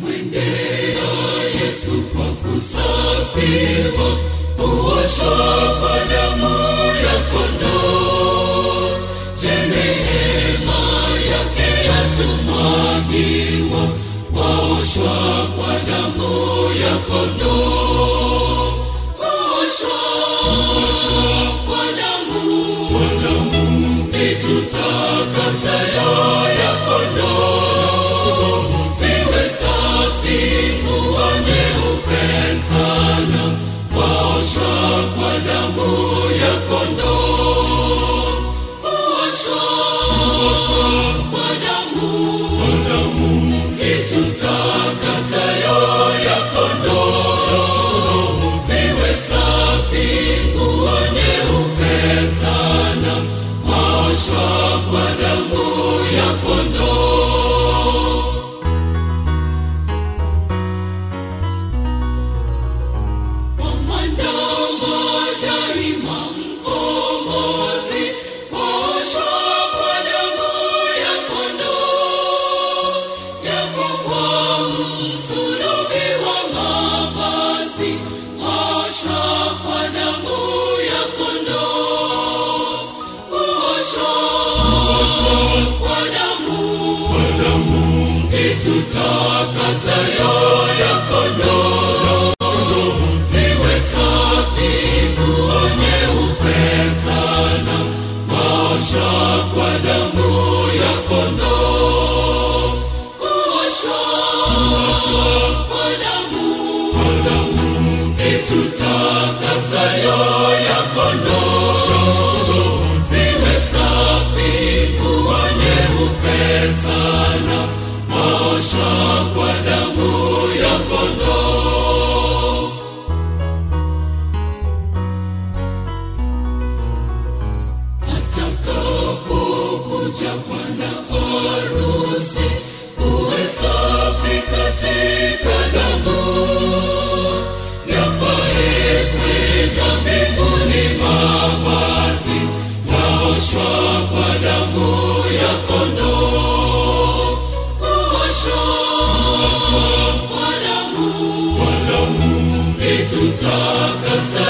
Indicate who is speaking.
Speaker 1: Twamwendea Yesu kwa kusafiwa, kuoshwa kwa damu ya kondoo. Je, neema yake yatumwagiwa, waoshwa kwa damu ya kondoo. Kuoshwa kwa damu itutakasayo ya kondoo, ziwe safi kuwa nyeupe sana, waoshwa kwa damu ya kondoo. Kuoshwa kwa damu itutakasayo ya kondoo, ziwe safi kuwa nyeupe sana, waoshwa kwa damu ya kondoo. Wamwandama daima mkombozi, waoshwa kwa damu ya kondoo. Yako kwa msulubi wa mavazi, waoshwa kwa damu ya kondoo. Kuoshwa kwa damu itutakasayo ya kondoo ziwe safi kuwa nyeupe sana, waoshwa kwa damu ya kondoo. Kuoshwa kwa damu itutakasayo ya kondoo, ziwe safi kuwa nyeupe sana, waoshwa kwa damu ya kondoo. atakapokuja bwana harusi, uwe safi katika damu yafae kwenda mbinguni, mavazi yaoshwa kwa damu ya kondoo. Kuoshwa kwa damu itutakasa